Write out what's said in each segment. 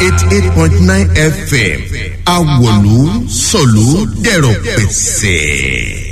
eighty eight point nine fm awolu sọ̀lú dẹ̀rọ̀ pẹ̀sẹ̀.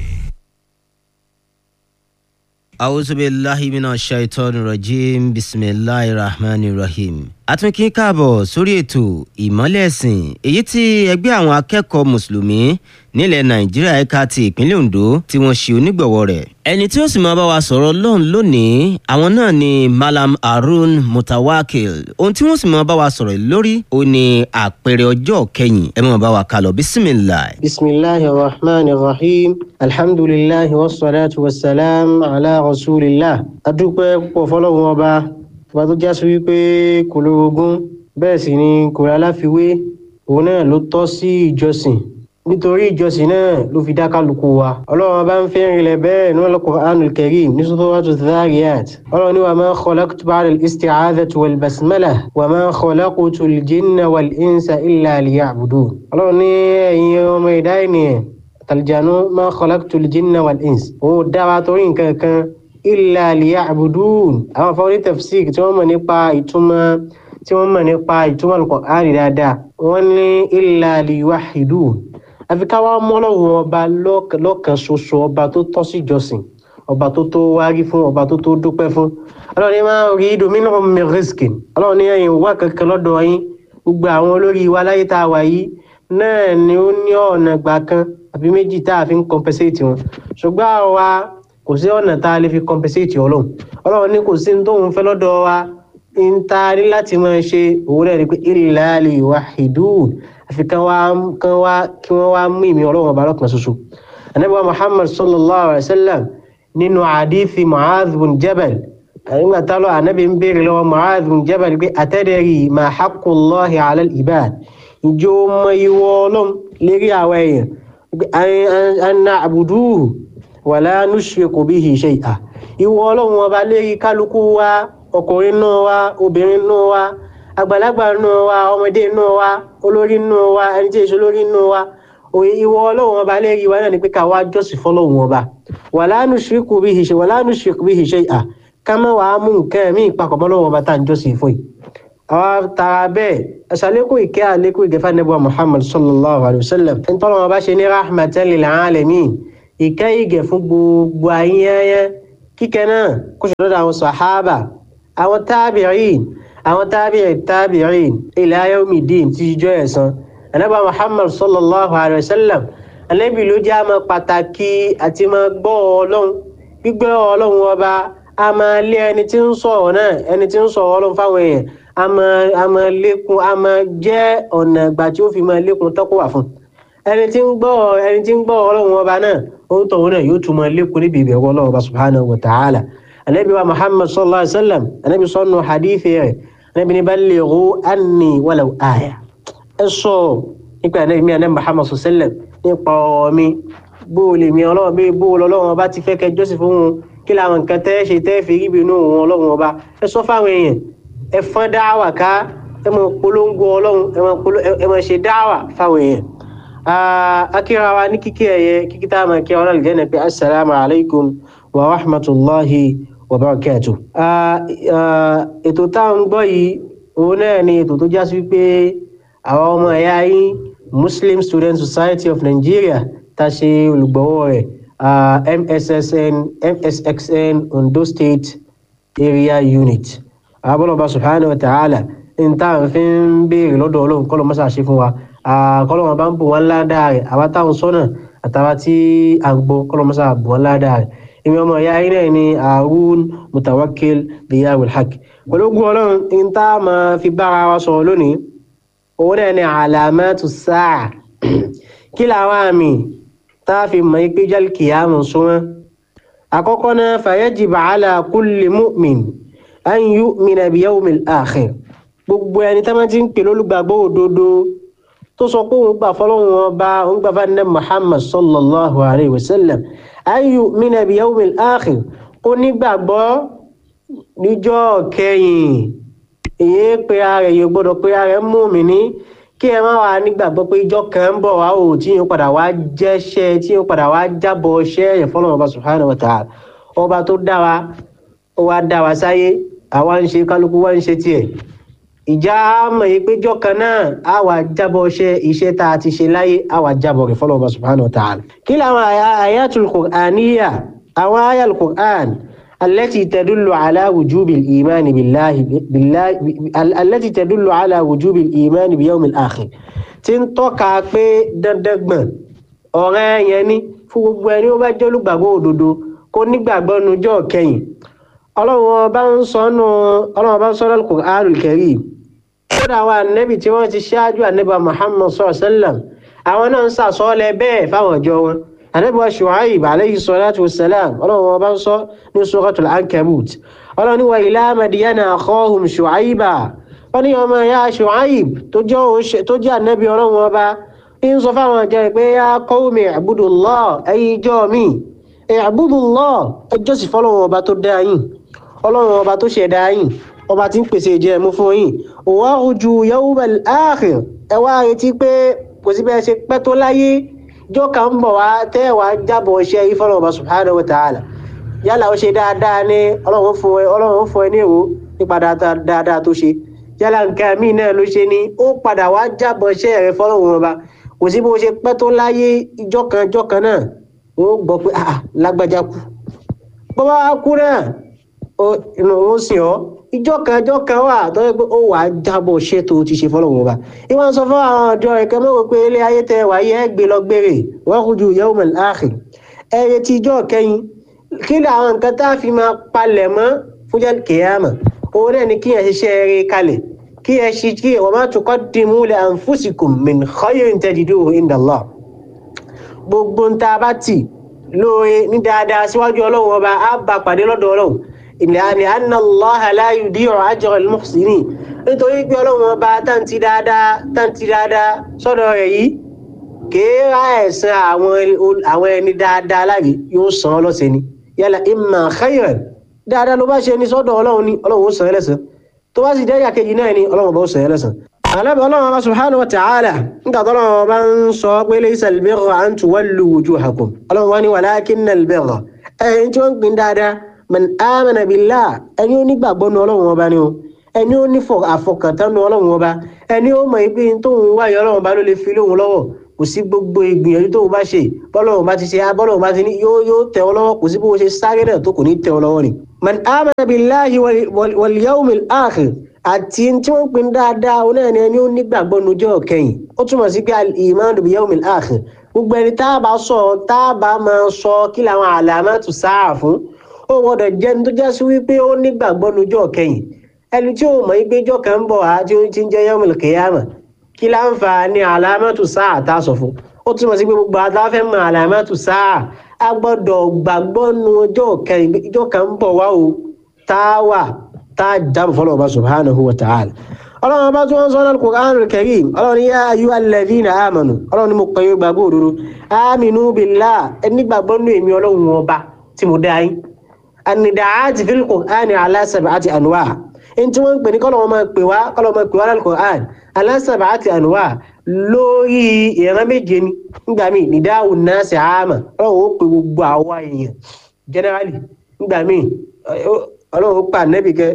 awusubilahi mina shaitan rajim bisimilahi rahman rahim. àtúnkí káàbọ̀ sórí ètò ìmọ́lẹ̀ ẹ̀sìn èyí tí ẹgbẹ́ àwọn akẹ́kọ̀ọ́ mùsùlùmí nílẹ̀ nàìjíríà ẹ̀ka ti ìpínlẹ̀ ondo tí wọ́n ṣe onígbọ̀wọ́ rẹ̀. ẹni tí ó sì máa bá wa sọ̀rọ̀ lọ́hùn lónìí àwọn náà ni malam harun mutawakil ohun tí wọ́n sì máa bá wa sọ̀rọ̀ lórí ó ní àpẹẹrẹ ọjọ́ kẹyìn ẹ máa bá wa kálọ̀ bisimilahi. bisimilahi rahman rahim alhamdulilahi wasalaatu wasalaam ala rasulillah adúpẹ́ púpọ̀ fọlọ́run ọba ọba tó já sí wípé kò lórogún bẹ́ẹ̀ sì ni kò rà láfiwé òun náà ló tọ́ sí ìjọsìn nítorí ìjọsìn náà ló fi dá kálukú wa ọlọ́run ọba ń fẹ́ rinlẹ̀ bẹ́ẹ̀ ní al-Qur'anul Karim ní suratu Dhariyat ọlọ́run ní wa ma khalaqtu ba'da al-isti'adhati wal basmalah wa ma khalaqtu al-jinna wal insa illa liya'budun ọlọ́run ní ẹ̀yin ọmọ ìdá ènìyàn àtàlìjànú ma khalaqtu al-jinna wal insa òun dá wa torí nǹkan kan illa liya'budun àwọn afọwọ́rí tafsir tí wọ́n mọ̀ nípa ìtumọ̀ tí wọ́n mọ̀ nípa ìtumọ̀ Al-Qur'ani dáadáa wọ́n ní illa liyuwahhidun àfi ká wá mọ́ ọlọ́run ọba lọ́kàn ṣoṣo ọba tó tọ́ sí ìjọsìn ọba tó tó wárí fún ọba tó tó dúpẹ́ fún ọlọ́run ní máa rí domínú min rizqin ọlọ́run ní ẹ̀yìn wá kankan lọ́dọ̀ yín gbogbo àwọn olórí wa láyé tá a wà yìí náà ni ó ní ọ̀nà gbà kan àbí méjì tá a fi ń compensate wọn ṣùgbọ́n àwa kò sí ọ̀nà tá a lè fi compensate ọlọ́run ọlọ́run ní kò sí ní tóun fẹ́ lọ́dọ̀ wa ń ta ní láti máa ṣe òwúrọ̀ rẹ̀ pé illa liyuwahhidun àfi kan wá kan wá kí wọ́n wá mú ìmí ọlọ́run ọba lọ́kàn ṣoṣo anabiwa muhammad sallallahu alayhi wa sallam nínú àdífi mu'adh bin jabal nígbà tálọ́ anabi ń béèrè lọ́wọ́ mu'adh bin jabal pé atadari ma haqqullahi ala al-ibad ìjọ ọmọ ìwọ ọlọ́run lérí àwọn èèyàn an na'buduhu wala nushriku bihi shay'a ìwọ ọlọ́run ọba lérí kálukú wa ọkùnrin náà wa obìnrin náà wa àgbàlagbà nù wa ọmọdé nù wa olórí nù wa ẹni tí èso lórí nù wa òye ìwọ ọlọ́run ọba lẹ́yìn wa náà ni pé ká wá jọ́sìn fọlọ́run ọba wala nushriku bihi shay wala nushriku bihi shay'a ká má wàá mú nǹkan ẹ̀mí ìpapọ̀ mọ́lọ́run ọba tá à ń jọ́sìn fún yìí. àwa tara bẹ́ẹ̀ aṣàlékún ìkẹ́ àlékún ìgẹ́fà nẹ́bùwà muhammad sallallahu alayhi wa sallam ẹni tọ́lọ́ ọba ṣe ní rahmatan lil alamin ìkẹ́ ìgẹ̀ fún gbogbo ayẹyẹ kíkẹ́ náà kó ṣe lọ́dọ̀ àwọn sàhábà àwọn tábìrín àwọn tábìrì tábìrì ila yawmi din ti jọ ẹ̀san anábà muhammad sallallahu alayhi wa sallam anábì ló jẹ́ àmọ́ pàtàkì àti máa gbọ́ ọlọ́run gbígbọ́ ọlọ́run ọba a máa lé ẹni tí ń sọ̀rọ̀ náà ẹni tí ń sọ̀rọ̀ ọlọ́run fáwọn èèyàn a máa lékun a máa jẹ́ ọ̀nà ìgbà tí ó fi máa lékun tọ́kọ̀ wà fún ẹni tí ń gbọ́ ẹni tí ń gbọ́ ọlọ́run ọba náà ó ń tọ̀hún náà yóò tún máa lékun níbi ìbẹ̀wọ̀ ọlọ́run ọba subhanahu wa ta'ala anabi wa muhammad sallallahu alaihi wa sallam anabi sọnù hadithi rẹ̀ anabi ní ballighu anni walau aya ẹ sọ nípa anabi mi anabi muhammad sallallahu alaihi wa sallam nípa ọ̀rọ̀ mi bóòlì mi ọlọ́run bí bóòlì ọlọ́run ọba ti fẹ́ kẹ́ jọ́sìn fún wọn kí làwọn nǹkan tẹ́ ṣe tẹ́ fi rí ibinú wọn ọlọ́run ọba ẹ sọ fáwọn èèyàn ẹ fọ́n dáwà ká ẹ mọ polongo ọlọ́run ẹ mọ ṣe dáwà fáwọn èèyàn. akíra wa ní kíkí ẹ̀yẹ kíkí tá a máa kí ọ náà lè jẹ́ pé asalaamu alaykum wa rahmatulahi wa barakatuh. ètò tá à ń gbọ́ yìí òun náà ni ètò tó já sí pé àwọn ọmọ ẹ̀yà yín Muslim Student Society of Nigeria tá a ṣe olùgbọ́wọ́ rẹ̀ MSSN MSXN Ondo State Area Unit abọ́lọ́ba subhanahu wa ta'ala n tá à ń fi ń béèrè lọ́dọ̀ ọlọ́run kọ́ ló mọ́sá ṣe fún wa kọ́ ló wọn bá ń bò wọ́n ládàá rẹ̀ àwa táwọn sọ́nà àtàwa tí à ń gbọ́ kọ́ ló mọ́sá bò wọ́n ládàá rẹ̀ ìwé ọmọ ìyá yín náà ni Harun Mutawakil Diyawul Haq pẹ̀lú ogun ọlọ́run n tá a máa fi bára wa sọ̀rọ̀ lónìí òun náà ni alamatu sáà kí làwọn àmì tá a fi mọ̀ ẹ́ pé jal kìyàmù súnmọ́ àkọ́kọ́ náà fayajib ala kulli mu'min an yu'mina bi yawmil akhir gbogbo ẹni tá máa ti ń pè lólùgbàgbọ́ òdodo tó sọ pé òun gbà fọlọ́run ọba òun gbà fún ẹ̀ Muhammad sallallahu alayhi wa sallam an yu'mina bi yawmil akhir kó nígbàgbọ́ níjọ́ kẹyìn èyí pé ara rẹ̀ yóò gbọ́dọ̀ pé ara rẹ̀ mú mi ní kí ẹ má wà nígbàgbọ́ pé ìjọ kan ń bọ̀ wá ò tí yóò padà wá jẹ́ṣẹ́ tí yóò padà wá jábọ̀ ṣẹ́ ẹ̀yẹ̀ fọlọ́run ọba subhanahu wa ta'ala ọba tó dá wa ó wá dá wa sáyé àwa ń ṣe kálukú wá ń ṣe tiẹ̀ ìjà mọ̀ yìí péjọ́ kan náà á wà jábọ̀ ṣe iṣẹ́ tá a ti ṣe láyé á wà jábọ̀ rẹ̀ fọlọ́ọ̀bà subhanahu wa ta'ala. kí làwọn ayatul qur'aniyya àwọn ayatul qur'an التي تدل على وجوب الإيمان بالله بالله التي تدل على وجوب الإيمان بيوم الآخر تنتوكا بي دندغبن ọ̀rẹ́ yẹn ni fún gbogbo ẹni ó bá jẹ́ olùgbàgbọ́ òdodo kó nígbàgbọ́ nujọ́ kẹyìn ọlọ́run ọba ń sọ nù ọlọ́run ọba ń sọ lọ́kùn Al-Qur'anul Karim kódà àwọn ànẹ́bì tí wọ́n ti ṣáájú ànẹ́bà Muhammad sallallahu alaihi wasallam àwọn náà ń sàsọ́ọ́lẹ̀ bẹ́ẹ̀ fáwọn ọjọ́ wọn ànẹ́bì wa Shu'aib alayhi salatu wassalam ọlọ́run ọba ń sọ ní suratul Ankabut ọlọ́run ní wa ila Madyana akhahum Shu'aiba wọ́n ní ọmọ ya Shu'aib tó jẹ́ ànẹ́bì ọlọ́run ọba ń sọ fáwọn ọjọ́ pé ya qawmi i'budullah ẹ̀yin ìjọ mi i'budullah ẹjọ́ sì fọlọ́run ọba tó dá yín ọlọ́run ọba tó ṣẹ̀dá yín ọba tí ń pèsè ìjẹ ẹ̀mú fún yín wa rju yawmal akhir ẹ wá retí pé kò sí bẹ́ẹ̀ ṣe pẹ́ tó láyé jọ́ kan ń bọ̀ wá tẹ́ ẹ̀ wá jábọ̀ iṣẹ́ yìí fọlọ́run ọba subhanahu wa ta'ala yálà ó ṣe dáadáa ní ọlọ́run fún ẹ ọlọ́run fún ẹ ní èrò nípa dáadáa tó ṣe yálà nǹkan míì náà ló ṣe ní ó padà wá jábọ̀ iṣẹ́ rẹ fọlọ́run ọba kò sí bó ṣe pẹ́ tó láyé ìjọ kan ìjọ kan náà ó gbọ́ pé ah lágbájá kú bó bá kú náà inú ó sìn ọ́ ìjọ kan ìjọ kan wà tó yẹ pé ó wà á jábọ̀ ṣé tó ti ṣe fọlọ́run ọba ìwọ̀n sọ fún àwọn ọ̀dọ́ ẹ̀kẹ́ mọ́wọ́ pé ilé ayé tẹ wáyé ẹ gbé lọ gbére wọ́n kú ju yawmal akhir ẹ retí ìjọ kẹyìn kí ni àwọn nǹkan tá a fi máa palẹ̀ mọ́ fúnjẹ́ kìyàmà òun náà ni kí ẹ ṣiṣẹ́ eré kalẹ̀ kí ẹ ṣe kí wa ma tuqaddimu li anfusikum min khayrin tajiduhu inda Allah gbogbo ń ta bá tì lóore ní dáadáa síwájú ọlọ́run ọba á bá pàdé lọ́dọ̀ ọlọ́run ìlànà anna Allaha la yudi'u ajra al-muhsinin nítorí pé ọlọ́run ọba táǹtì dáadáa táǹtì dáadáa sọ́dọ̀ rẹ̀ yìí kèé ra ẹ̀san àwọn ẹni dáadáa láre yóò san ọ́ lọ́sẹ̀ ni yálà imma khayran dáadáa ló bá ṣe ní sọ́dọ̀ ọlọ́run ní ọlọ́run ó san ẹ́ lẹ́san tó bá sì jẹ́ ìyàkejì náà ni ọlọ́run bá ó sọ ẹlẹ́sàn. alábẹ́ ọlọ́run ọba subhanahu wa ta'ala nígbà tó ọlọ́run ọba ń sọ pé laysa al-birra an tuwallu wujuhakum ọlọ́run wá ní walakinna al-birra ẹ̀yìn tí wọ́n ń gbin dáadáa man amana billah ẹni ó nígbàgbọ́ nu ọlọ́run ọba ni o ẹni ó ní àfọkàntán nu ọlọ́run ọba ẹni ó mọ̀ pé tóun wáyé ọlọ́run ọba ló lè fi lóhun lọ́wọ́ kò sí gbogbo ìgbìyànjú tóun bá ṣe bọ́lọ́run bá ti ṣe bọ́lọ́run bá ti ní yóò yóò tẹ̀ ọ́ lọ́wọ́ kò sí bó ṣe sáré náà tó kò ní tẹ̀ ọ́ lọ́wọ́ ni. man amana billahi wal yawmil akhir àti tí wọ́n ń pin dáadáa ó náà ní ẹni ó nígbàgbọ́ nujọ́ kẹyìn ó túmọ̀ sí pé al-imanu bil yawmil akhir gbogbo ẹni tá a bá sọ tá a bá máa sọ kí làwọn alamatu sáà fún ó gbọ́dọ̀ jẹ́ ní tó já sí wípé ó nígbàgbọ́ nujọ́ kẹyìn ẹni tí ó mọ̀ yí pé jọ́ kan ń bọ̀ á tí ó ti ń jẹ́ yawmil qiyamah kí láǹfààní alamatu sáà tá a sọ fún ó túmọ̀ sí pé gbogbo àtàfẹ́ mọ alamatu sáà a gbọ́dọ̀ gbàgbọ́ nu ọjọ́ kẹyìn ìjọ́ kan ń bọ̀ wá o tá a wà tá a dáàbò fọlọ́ ọba subhanahu wa ta'ala ọlọ́run ọba tí wọ́n sọ náà Qur'anul Karim ọlọ́run yá ayyuhal ladhina amanu ọlọ́run ni mo pè é gbàgbọ́ òdodo aminu billah ẹni gbàgbọ́ nù èmi ọlọ́run ọba tí mo dá yín an-nida'at fil Qur'ani ala sab'ati anwa' ẹni tí wọ́n ń pè ní kọ́lọ́ wọn máa pè wá kọ́lọ́ máa pè wá lálẹ́ Qur'an ala sab'ati anwa' lórí ìran méje ni nígbà míì nida'u nasi 'ama ọlọ́run ó pè gbogbo àwa èèyàn generally nígbà míì ọlọ́run pa nẹ́bì kẹ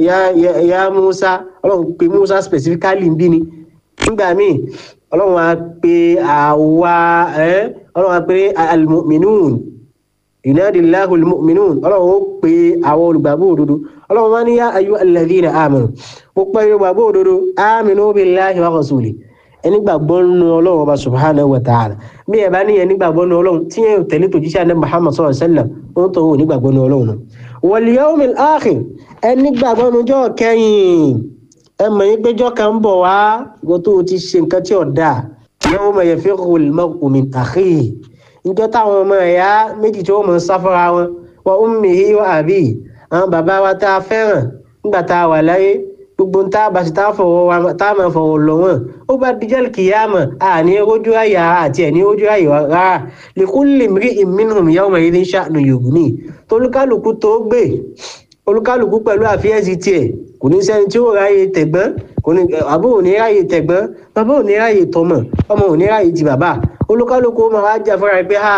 ya musa ọlọ́run pe musa specifically bí ni nígbà míì ọlọ́run á pe àwa ọlọ́run á pe almu'minun yunadillahu almu'minun ọlọ́run ó pe àwọn olùgbàgbọ́ òdodo ọlọ́run wá ní yá ayu alladhina amanu ó pẹ́ olùgbàgbọ́ òdodo aminu billahi wa rasuli ẹni gbàgbọ́ nínú ọlọ́run ọba subhanahu wa ta'ala bí ẹ bá ní ẹni gbàgbọ́ nínú ọlọ́run tí yẹn tẹ̀lé tòjíṣẹ́ àná muhammad sallallahu alaihi wasallam ó ń tọ́wọ́ onígbàgbọ́ nínú ọlọ́run náà wal yawmil akhir ẹni gbàgbọ́ nínú ọjọ́ kẹyìn ẹ mọ̀ yín péjọ́ kan ń bọ̀ wá ìwọ tó o ti ṣe nǹkan tí ò dáa yawma yafirru al-mar'u min akhihi níjọ́ táwọn ọmọ ẹ̀yà méjì tí wọ́n mọ̀ ń sáfọ́ra wọn wa ummihi wa abihi àwọn bàbá wa tá a fẹ́ràn nígbà tá a wà láyé gbogbo ń tá a bá ṣe tá a máa fọwọ́ lọ wọn ó bá dijọ́ kìyàmọ̀ àní ojú àyà àti ẹ̀ní ojú àyà rárá likulli imri'in minhum yawma idhin sha'nun yughni tolúkálùkù tó gbé olúkálùkù pẹ̀lú àfiyèsí tiẹ̀ kò ní sẹ́ni tí ó ráyè tẹ̀gbọ́n kò ní àbó ò ní ráyè tẹ̀gbọ́n bàbá ò ní ráyè tọmọ ọmọ ò ní ráyè ti bàbá olúkálùkù máa wá jà fúnra pé ha kí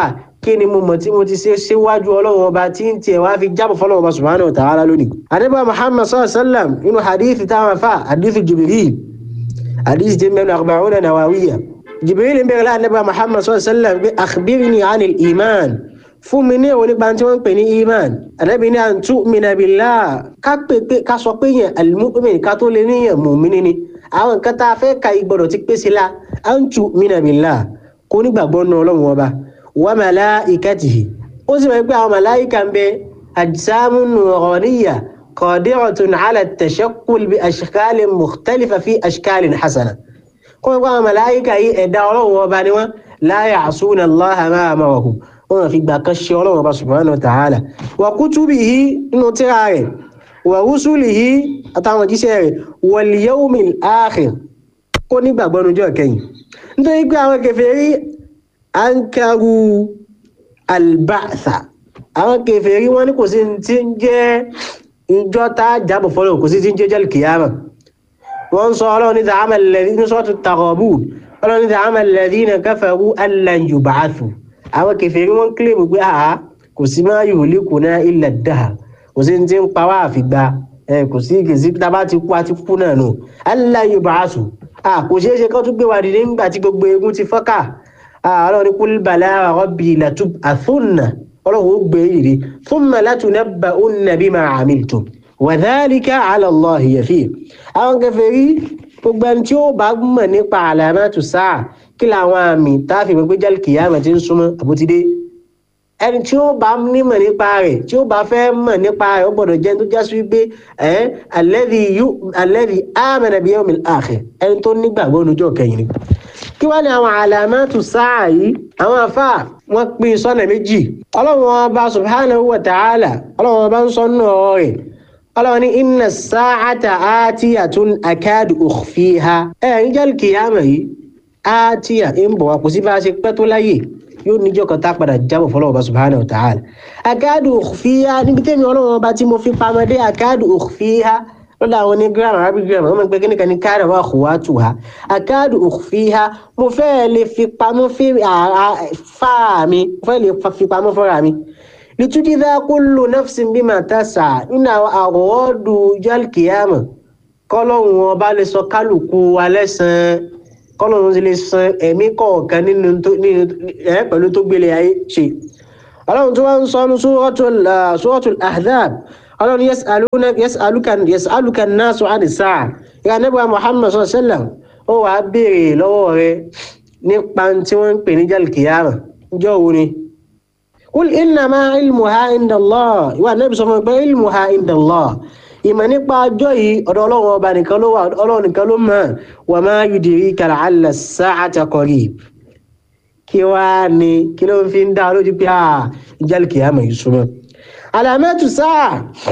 kí ni mo mọ̀ tí mo ti ṣe síwájú ọlọ́run ọba tí ń tiẹ̀ wá fi jábọ̀ fọlọ́run ọba subhanahu wa ta'ala lónìí. àdébà muhammad sallallahu alayhi wa sallam inú hadith táwọn afa hadith jibril hadith tí mẹ́nu arba'una nawawiyya jibril ń bẹ̀rẹ̀ láti àdébà muhammad sallallahu alayhi wa sallam bí akhbirni anil iman fún mi ní òní gbàǹtí wọ́n ń pè ní iman ànábì ní an tu'mina billah ká pè pé ká sọ pé yẹn al-mu'min ká tó lè níyàn mu'mini ni àwọn nǹkan tá a fẹ́ ka ìgbọ̀dọ̀ ti pèsè la an tu'mina billah kó nígbàgbọ́ nù ọlọ́run ọba wa malaikatihi ó sì wọ́n pé àwọn màláìka ń bẹ ajsamu nuraniyya qadiratun ala at-tashakkul bi ashkalin mukhtalifa fi ashkalin hasana kó wọ́n pé àwọn màláìka yìí ẹ̀dá ọlọ́run ọba ni wọ́n la ya'suna Allaha ma amarahum wọn fi gbà kan ṣe ọlọ́run ọba subhanahu wa ta'ala wa kutubihi nínú tíra rẹ̀ wa rusulihi àtàwọn jíṣẹ́ rẹ̀ wal yawmil akhir kó nígbàgbọ́ nujọ́ kẹyìn nítorí pé àwọn kèfèrí ankaru alba'tha àwọn kèfèrí wọn ní kò sí tí ń jẹ́ ìjọ tá a jábọ̀ fọlọ́ kò sí tí ń jẹ́ jẹ́ kìyàmà wọ́n sọ ọlọ́run ní za'ama alladhina sọ́tù Taghabun ọlọ́run ní za'ama alladhina kafaru allan yub'athu àwọn kèfèrí wọn kílèmù pé àá kò sí máa yuhlikuna illa ad-dahr kò sí tí ń pa wá àfìgbà kò sí kèsì tá a bá ti kú àti kú náà nù allan yub'athu kò ṣeé ṣe kó tún gbé wa dìde nígbà tí gbogbo egun ti fọ́kà ọlọ́run ní kul bala rabbi latub'athunna ọlọ́run ó gbé yìí thumma latunabba'unna bima 'amiltum wa dhalika 'ala Allahi yasir. àwọn kèfèrí gbogbo ẹni tí ó bá mọ̀ nípa alamatu sáà kí làwọn àmì táàfin mọ̀ pé jal kiyama ti ń súnmọ́ àbótídé ẹni tí ó bá nímọ̀ nípa rẹ̀ tí ó bá fẹ́ mọ̀ nípa rẹ̀ ó gbọ́dọ̀ jẹ́ tó já sí wípé ẹ̀ alladhi amana bi yawmil akhir ẹni tó nígbàgbọ́ onújọ́ kẹyìn ni. kí wá ní àwọn alamatu sáà yìí àwọn afá wọn pín sọ́nà méjì ọlọ́run ọba subhanahu wa ta'ala ọlọ́run ọba ń sọ nínú ọ̀rọ̀ rẹ̀ ọlọ́run ní inna as-sa'ata atiyatun akadu ukhfiha ẹ̀ ń jẹ́ kìyàmọ̀ yìí atiya ń bọ̀ wá kò sí bá a ṣe pẹ́ tó láyè yóò níjọ́ kan tá a padà jábọ̀ fọlọ́wọ́ ọba subhanahu wa ta'ala akadu ukhfiha níbi tẹ́mi ọlọ́run ọba tí mo fi pamọ́ dé akadu ukhfiha lọ́dọ̀ àwọn ní gírámà arabic gírámà wọ́n máa ń pẹ́ kíníkan ní káàdà wà khuwatuha akadu ukhfiha mo fẹ́ lè fi pamọ́ fáà mi mo fẹ́ lè fi pamọ́ fọ́ra mi litujza kullu nafsin bima tas'a nínú àwọn àwọ̀ọ́dù jálkìyàmà kọ́lọ́hún ọba lè sọ kálukú alẹ́ sàn kọ́lọ́hún ti lè san ẹ̀mí kọ̀ọ̀kan nínú ẹ̀ pẹ̀lú tó gbélé ayé ṣe ọlọ́run tó wá ń sọ ní suratul ahzab ọlọ́run yas'aluka an-nasu 'ani as-sa'a ìyá nígbà muhammad sallallahu alaihi wasallam ó wà á béèrè lọ́wọ́ rẹ nípa tí wọ́n ń pè ní jálkìyàmà jọ́ wo ni. qul innama ilmuha inda Allah ìwà nẹ́bí sọ fún mi pé ilmuha inda Allah ìmọ̀ nípa ọjọ́ yìí ọ̀dọ̀ ọlọ́run ọba nìkan ló wà ọlọ́run nìkan ló mọ̀ wa ma yudrika la'alla as-sa'ata qarib kí wá ní kí ló fi ń dá lójú pé jálkìyàmà yìí súnmọ́ alamatu sáà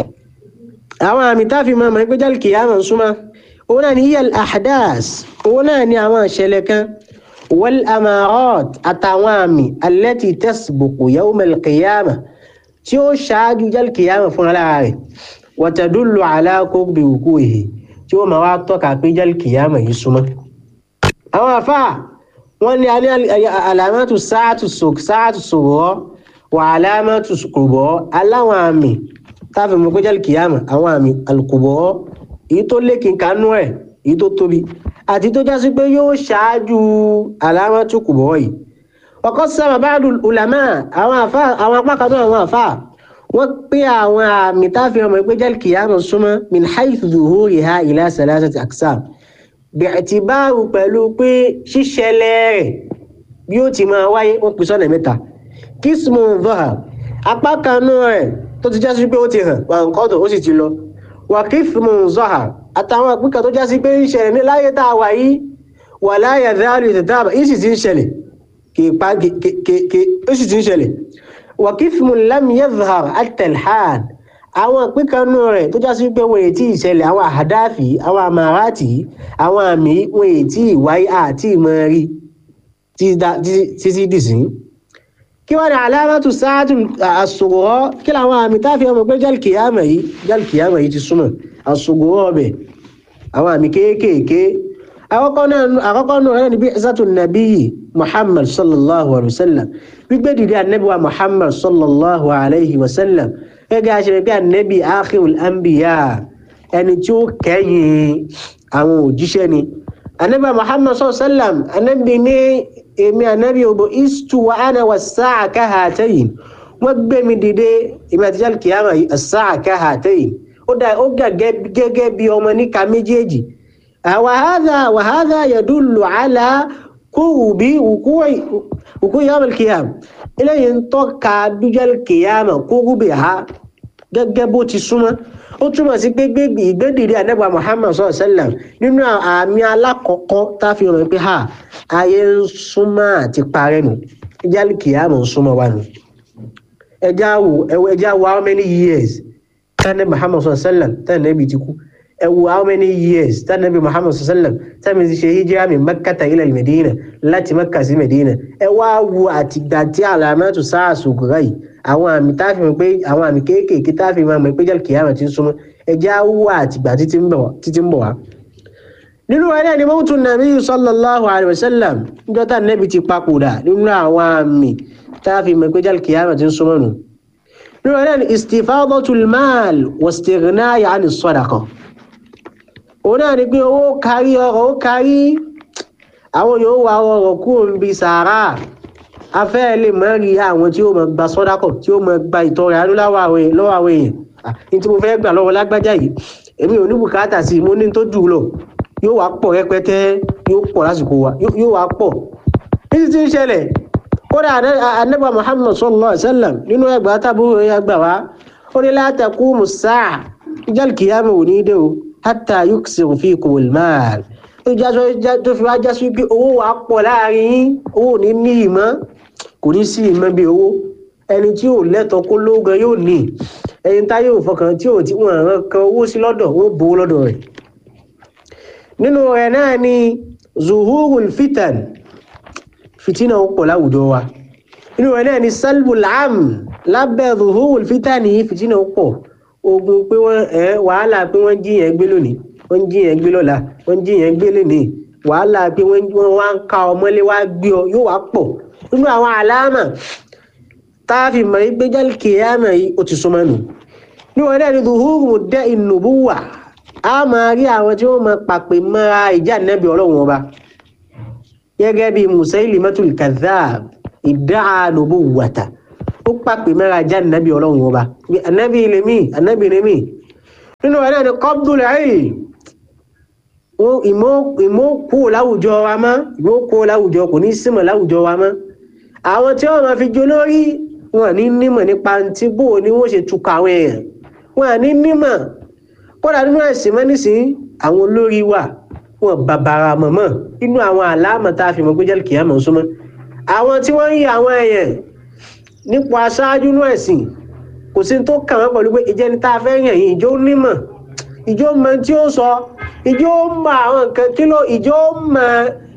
àwọn àmì táfi máa mọ̀ pé jálkìyàmà súnmọ́ òun náà ni iyal ahdas òun náà ni àwọn ìṣẹ̀lẹ̀ kan wal amarat àtàwọn àmì allati tasbuqu yawm al-qiyama tí ó ṣáájú jálkìyàmà fún alára rẹ̀ wa tadullu ala qurbi wuqu'ihi tí ó máa wá tọ́ka pé jálkìyàmà yìí súnmọ́. àwọn àfáà wọ́n ní alamatu sáàtù sòrọ́ wà alamatu kùbọ́ aláwọn àmì táàfin mọ̀ pé jálkìyàmà àwọn àmì alùkùbọ́ èyí tó lékin kanú ẹ̀ èyí tó tóbi àti tó jásí pé yóò ṣáájú alámọ́tò kùbọ̀ yìí ọkọ sábà báàdù ulama àwọn àfà àwọn apá kan náà àwọn àfà wọ́n pé àwọn àmì táàfin ọmọ ẹgbẹ́ jẹ́ kìyàmù súnmọ́ min haythu zuhuriha ila salasati aqsam bi'tibaru pẹ̀lú pé ṣíṣẹlẹ̀ rẹ̀ bí ó ti máa wáyé wọ́n pè sọ́nà mẹ́ta kismu dhahar apá kan náà rẹ̀ tó ti jásí pé ó ti hàn wà nǹkan tó ó sì ti lọ wàkífìmù zọ́hà àtàwọn àpínkà tó jásí pé ń ṣẹlẹ̀ ní láyé tá a wà yìí wà láyé dáàlù ìtẹ̀tàbà yìí sì ti ń ṣẹlẹ̀ kìípa ó sì ti ń ṣẹlẹ̀ wàkífìmù lámìyẹ́zọ̀hà àtẹ̀lhàn àwọn àpínkà nù rẹ̀ tó jásí pé wọ́n ètí ìṣẹlẹ̀ àwọn àdáfì àwọn àmàràtì àwọn àmì wọ́n ètí ìwáyé àti ìmọ̀rí títí dìsín kí wọ́n ní alámàtú sáàtù àsògùrọ̀ kí làwọn àmì táfi ọmọ pé jálkìyàmà yìí jálkìyàmà yìí ti súnmọ́ àsògùrọ̀ ọbẹ̀ àwọn àmì kéékèèké àkọ́kọ́ náà àkọ́kọ́ náà rẹ̀ níbi ẹ̀sàtò nàbí muhammad sallallahu alayhi wa sallam gbígbé dìde ànábì wa muhammad sallallahu alayhi wa sallam gẹ́gẹ́ àṣẹ pé ànábì akhirul anbiya ẹni tí ó kẹ́yìn àwọn òjíṣẹ́ ni ànábì muhammad sallallahu alayhi wa sallam ànábì ní èmi ànábì òbò istu wa ana wa sáà kahatayn wọ́n gbé mi dìde èmi àti jal kiyama sáà kahatayn ó dà ó gẹ́gẹ́ bí ọmọ níka méjèèjì وهذا وهذا يدل على قرب وقوع وقوع يوم القيامة إلى أن توقع دجال القيامة قربها gẹ́gẹ́ bó ti súnmọ́ ó túmọ̀ sí pé gbégbé ìgbédìrí ànábà muhammad sọ̀rọ̀ sẹ́lẹ̀m nínú àmì alákọ̀ọ́kọ́ tá a fi hàn pé ha ayé ń súnmọ́ àti parẹ́ nù ìjálì kìámù ń súnmọ́ wa nù ẹjá wo ẹjá wo how many years tánẹ́ muhammad sọ̀rọ̀ sẹ́lẹ̀m tánẹ́ ibi ti kú ẹ wo how many years tánàbí muhammad sallam tàbí ti ṣe hijira min makkata ila medina láti makka sí medina ẹ wá wo àtìgbà tí alamatu sáà sògùrà yìí àwọn àmì táàfin mọ̀ pé àwọn àmì kéékèèké táàfin máa mọ̀ pé jẹ́ kìyàmà ti ń súnmọ́ ẹ já wo àtìgbà títí ń bọ̀ wá. nínú wa náà ni mọ́tò nàbí sallallahu alayhi wa sallam níjọ́ tá nàbí ti papòdà nínú àwọn àmì táàfin mọ̀ pé jẹ́ kìyàmà ti ń súnmọ́ nù. nínú wa náà ni istifadatul mal wastighnai ani sadaqa òun náà ni pé owó kárí ọrọ̀ ó kárí àwọn yóò wá ọrọ̀ kúrò níbi sàárà afẹ́ lè mọ́ rí àwọn tí ó mọ̀ gba sọ́dákọ̀ tí ó mọ̀ gba ìtọrẹ àánú lọ́wọ́ àwọn èèyàn ní tí mo fẹ́ gbà lọ́wọ́ lágbájá yìí èmi ò ní bùkátà sí mo ní tó jù lọ yóò wá pọ̀ rẹpẹtẹ yóò pọ̀ lásìkò wa yóò wá pọ̀ títí tí ń ṣẹlẹ̀ kódà anábà muhammad sallallahu alaihi wasallam nínú ẹgbàá tábúrò yẹn gbà wá ó ní látàkù musáà ìjálkìyàmù ò ní dé o hátà yuksir fikum almal tó fi wá já sí pé owó wa pọ̀ láàrin yín owó ní ní ìmọ̀ kò ní sí ìmọ̀ bí owó ẹni tí ò lẹ́tọ̀ọ́ kó lóògùn yóò ní ẹni tá yóò fọkàn tí ò tí wọ́n rán kan owó sí lọ́dọ̀ wọ́n bò lọ́dọ̀ rẹ̀ nínú rẹ̀ náà ni zuhurul fitan fitina ó pọ̀ láwùjọ wa nínú rẹ̀ náà ni salbul am lábẹ́ zuhurul fitan ní fitina ó pọ̀ ogun pé wọ́n ẹ̀ wàhálà pé wọ́n jí yẹn gbé lónìí wọ́n jí yẹn gbé lọ́la wọ́n jí yẹn gbé lónìí wàhálà pé wọ́n wá ń ka ọmọlé wá gbé ọ yóò wá pọ̀ nínú àwọn àlámà tá a fi mọ̀ ní gbéjálì kìíyàmà yìí ó ti súnmọ́ nù ní wọn dẹ́ni zuhuru dẹ́ ìnùbú wà á máa rí àwọn tí wọ́n máa pàpè mọ́ra ìjà nẹ́bí ọlọ́run ọba gẹ́gẹ́ bí Musailimatul kadhab ìdá nubu wàtà ó pàpè mẹ́ra já nàbí ọlọ́run ọba ànábì ilé mi ànábì ilé mi nínú ẹ̀ náà ni qabdul ilm ìmọ̀ kú láwùjọ wa mọ́ ìmọ̀ kú láwùjọ kò ní símọ̀ láwùjọ wa mọ́ àwọn tí wọ́n máa fi jó lórí wọn ní nímọ̀ nípa tí bó ni wọ́n ṣe tukọ̀ àwọn èèyàn wọn ní nímọ̀ kódà nínú ẹ̀sìn mọ́ nísìnyí àwọn olórí wà wọn bàbàrà mọ̀mọ́ inú àwọn àlámọ̀ tá a fi mọ̀ pé jẹ́ kìámọ̀ súnmọ́ àwọn tí wọ́n ń yí àwọn èèyàn nípa aṣáájú inú ẹ̀sìn kò sí tó kàn wọ́n pẹ̀lú pé ìjẹni tá a fẹ́ yàn yìí ìjọ nímọ̀ ìjọ mọ tí ó sọ ìjọ mọ àwọn nǹkan kí ló ìjọ mọ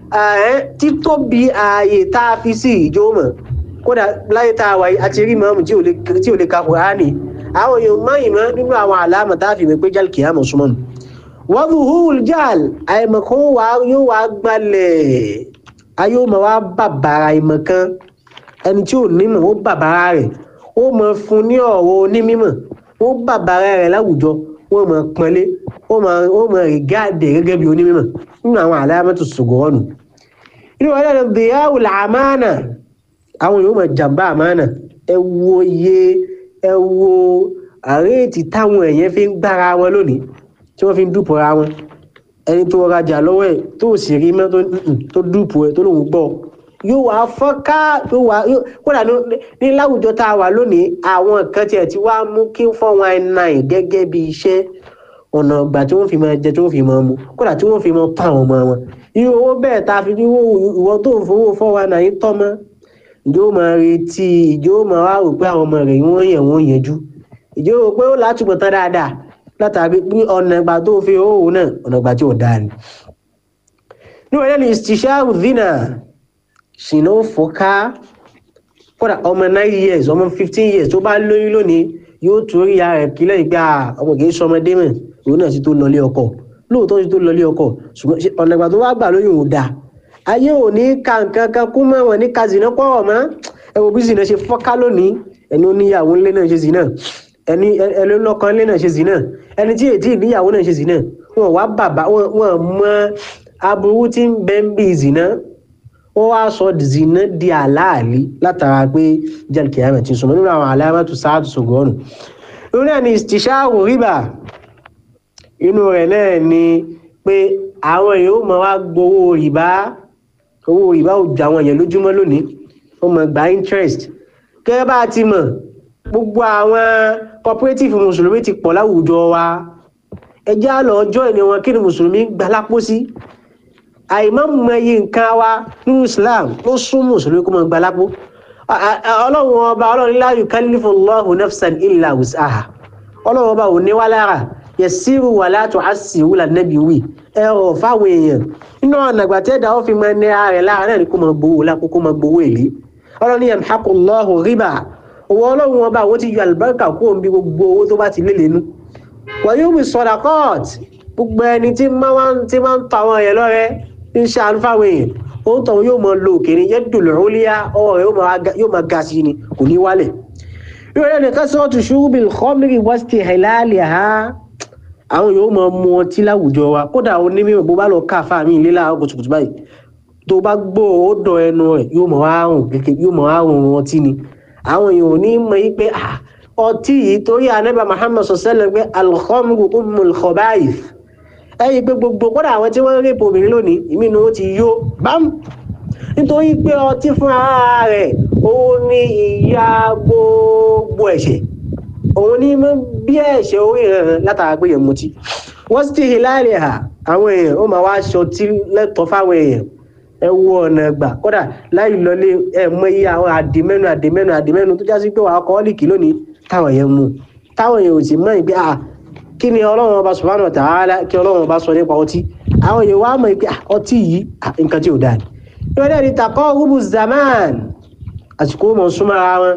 títóbi ààyè tá a fi sí ìjọ mọ kódà láyé tá a wáyé àti rí mọ́mù tí ò lè ka Kùránì àwọn èèyàn mọ́yìn mọ́ nínú àwọn àlámọ̀ tá a fi mọ̀ pé jálì kìámọ̀ súnmọ́ nù wọ́n fi húl jáàl àìmọ̀kan wà yóò wá gbalẹ̀ ayé ma wá bàbàrà ìmọ̀kan ẹni tí ò nímọ̀ ó bàbàrà rẹ̀ ó mọ fún ní ọ̀rọ̀ onímọ̀ ó bàbàrà rẹ̀ láwùjọ wọ́n mọ pọ́nlé ó mọ rìgáàdì gẹ́gẹ́ bí onímọ̀ nínú àwọn àlámọ̀tò ṣògòrò nù inú wọn lẹ́nu bìyàwó làmánà àwọn yóò mọ jàmbá àmánà ẹ wo iye ẹ wo àréètì táwọn èèyàn fi ń gbára wọn lónìí tí wọ́n fi ń dúpọ̀ ra wọn ẹni tó rajà lọ́wọ́ ẹ̀ tó sì rí mọ́ tó dúpọ̀ ẹ̀ tó lòun gbọ́ yóò wá fọ́nká yóò wá kódà ní láwùjọ tá a wà lónìí àwọn kan tiẹ̀ ti wá mú kí four one nine gẹ́gẹ́ bí iṣẹ́ ọ̀nà ìgbà tí wọ́n fi máa jẹ tí wọ́n fi máa mu kódà tí wọ́n fi máa pa àwọn ọmọ wọn irú owó bẹ́ẹ̀ tá a fi ní ìwọ tó ń fowó four one nine tọ́ mọ́ ìjọ máa retí ìjọ máa wá rò pé àwọn ọmọ rẹ̀ wọ́n yẹ̀ wọ́n yẹjú ìjọ rò pé ó látúbọ̀ tán dáadáa látàrí pé ọ̀nà ìgbà tó fi owó náà ọ̀nà ìgbà tí ò dáa ni. ní wọ́n yẹn ní istisharu zina ṣìnà fọ́ká kódà ọmọ nine years ọmọ fifteen years tó bá lóyún lónìí yóò tún rí ara rẹ̀ kílẹ̀ ìgbà ọmọ kìí sọmọdé mọ̀ òun náà sì tó lọlé ọkọ lóòótọ́ ti tó lọlé ọkọ ṣùgbọ́n ọ̀nà ìgbà tó wá gbà lóyún ò dáa ayé ò ní ka nǹkan kan kú mọ́ wọn ní ka zìnà pọ̀ mọ́ ẹ wo bí zìnà ṣe fọ́ká lónìí ẹni ó níyàwó ńlé náà ṣe zìnà ẹni ẹni lọ́kàn ńlé náà ṣe zìnà ẹni tí èdè ìníyàwó náà ṣe zìnà wọn wá bàbá wọn mọ aburú tí ń bẹ ń bí zìnà wọn wá sọ zìnà di àlàálí látara pé jẹ́ kìámẹ̀ tí ń sọmọ nínú àwọn alámàtú sáàtù sọgọ́rùn inú náà ni ìṣàrò rìbà inú rẹ̀ náà ni pé àwọn èèyàn ó mọ wá gbowó rìbá owó rìbá ò ju àwọn èèyàn lójúmọ́ lónìí ó mọ gba interest gẹ́gẹ́ bá a ti mọ̀ gbogbo àwọn cooperative mùsùlùmí ti pọ̀ láwùjọ wa ẹjẹ́ àlọ́ ọjọ́ ìní wọn kí ni mùsùlùmí gbà lápò sí àìmọ́ mọ iye nǹkan wa nínú Islam ó sún mùsùlùmí kó mọ gbà lápò ọlọ́run ọba ọlọ́run la yukallifu Allahu nafsan illa wus'aha ọlọ́run ọba ò ní wá lára yasiru wala tu'assiru lànàbí wì ẹ̀rọ fáwọn èèyàn nínú ọ̀nà àgbàtẹ́dà ó fi mọ ẹni ara rẹ̀ lára náà ni kó mọ gbowó lápò kó mọ gbowó èlé ọlọ́run yamhaqu Allahu riba owó ọlọ́run ọba àwọn ti yọ àlùbáríkà kó o ń bí gbogbo owó tó bá ti lé lẹ́nu wọ́n yóò bí sadaqat gbogbo ẹni tí máa ń ta àwọn èèyàn lọ́rẹ́ ń ṣàánú fáwọn èèyàn òun tọ̀hún yóò mọ lo òkèrè yẹn dùlù rúlíà ọwọ́ rẹ̀ yóò máa ga sí ni kò ní wálẹ̀. yóò rẹ̀ nìkan sọ́ọ́ tu ṣùgbọ́n khamri wasti hilaliha àwọn yóò máa mu ọtí láwùjọ wa kódà ó ní mímọ̀ bó bá lọ káfá mi ilé láàárọ̀ kùtùkùtù báyìí tó bá gbọ́ ó dọ̀ ẹnu rẹ̀ yóò mọ̀ wá rùn kékeré yóò mọ̀ wá rùn ọtí ni àwọn èèyàn ò ní mọ̀ yí pé ọtí yìí torí anábà Muhammad sọ̀sẹ́lẹ̀ pé al-khamru ummul khaba'ith ẹyìn pé gbogbo kódà àwọn tí wọ́n ń rèpò obìnrin lónìí ìmínú ó ti yó bám nítorí pé ọtí fún ara rẹ̀ òun ni ìyá gbogbo ẹ̀ṣẹ̀ òun ní mọ́ bí ẹ̀ṣẹ̀ orí rẹ̀ látara pé yẹn mutí wọ́n sì ti hì láàrin ha àwọn èèyàn ó máa wá aṣọ tí lẹ́tọ̀ọ́ fáwọn èèyàn ẹ wo ọ̀nà gbà kódà láì lọlé ẹ mọ iye àwọn àdìmẹ́nu àdìmẹ́nu àdìmẹ́nu tó jásí pé wàá kọ́ ọ́lìkì lónìí táwọn èèyàn mú táwọn èèyàn ò sì mọ̀ ìgbé à kí ni ọlọ́run ọba subhanahu wa ta'ala kí ọlọ́run ọba sọ nípa ọtí àwọn èèyàn wá mọ̀ pé ọtí yìí nǹkan tí ò dáa ni. yóò dẹ́ ni takọ́ rúbù zaman àsìkò mọ̀ súnmọ́ ara wọn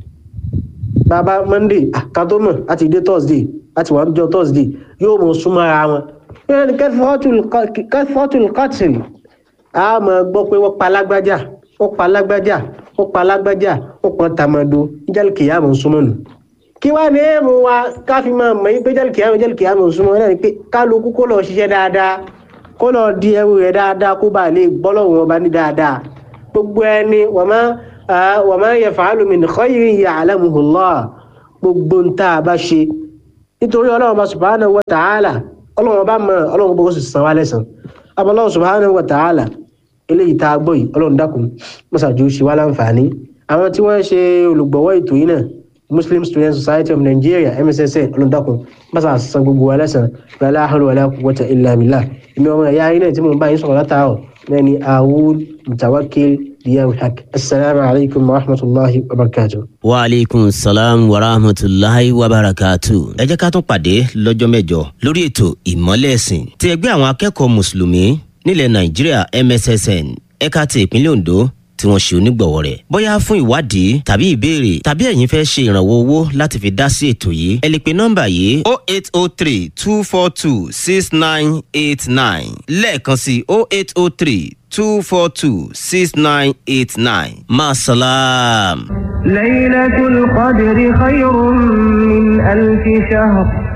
bàbá monday àkàtọ́mọ̀ láti dé thursday láti wà níjọ́ thursday yóò mọ̀ súnmọ́ ara wọn. yóò dẹ́ ni kẹ́fọ́tùl kọ́tìl a mọ̀ gbọ́ pé wọ́n pa lágbájá wọ́n pa lágbájá wọ́n pa lágbájá wọ́n pa tàmàdó níjàlè kìyà mọ̀ súnmọ́ nù kí wá ní èèmù wa ká fi máa mọ̀ pé jẹ́lì kìámù jẹ́lì kìámù súnmọ́ náà ni pé kálukú kó lọ ṣiṣẹ́ dáadáa kó lọ di ẹrù rẹ̀ dáadáa kó bá lè gbọ́lọ́wọ́ ọba ní dáadáa gbogbo ẹni wa ma yaf'alu min khayrin ya'lamuhu Allah gbogbo ń tá a bá ṣe nítorí ọlọ́run bá subhanahu wa ta'ala ọlọ́run bá mọ̀ ọlọ́run bó sì san wá lẹ́sàn abọ́lọ́run subhanahu wa ta'ala eléyìí tá a gbọ́ yìí ọlọ́run dákun mọ́sàájú ṣe wá láǹfààní àwọn tí wọ́n ṣe olùgbọ̀wọ́ ètò yìí náà muslim student society of nigeria mssn ọlọ́dàkùn bàtà san gbogbo wa lẹ́sàn la hawla wala quwwata illa billah èmi ọmọ ẹ̀yà ayé náà tí mo bá yín sọ̀rọ̀ látàárọ̀ náà ni awul mutawakkil diyaul haq assalamu alaikum wa rahmatulahi wa barakatuh. wa aleykum salaam wa rahmatulahi wa barakatu. ẹ jẹ́ ká tún pàdé lọ́jọ́ mẹ́jọ lórí ètò ìmọ́lẹ̀ ẹ̀sìn ti ẹgbẹ́ àwọn akẹ́kọ̀ọ́ mùsùlùmí nílẹ̀ nàìjíríà mssn ẹ̀ka ti ìpínlẹ̀ ondo tí wọ́n ṣe onígbọ̀wọ́ rẹ̀. bóyá fún ìwádìí tàbí ìbéèrè tàbí ẹ̀yin fẹ́ ṣe ìrànwọ́ owó láti fi dá sí ètò yìí ẹ lè pe nọ́mbà yìí o eight o three two four two six nine eight nine lẹ́ẹ̀kan sí o eight o three two four two six nine eight nine maasalaam. ليلة القدر خير من ألف شهر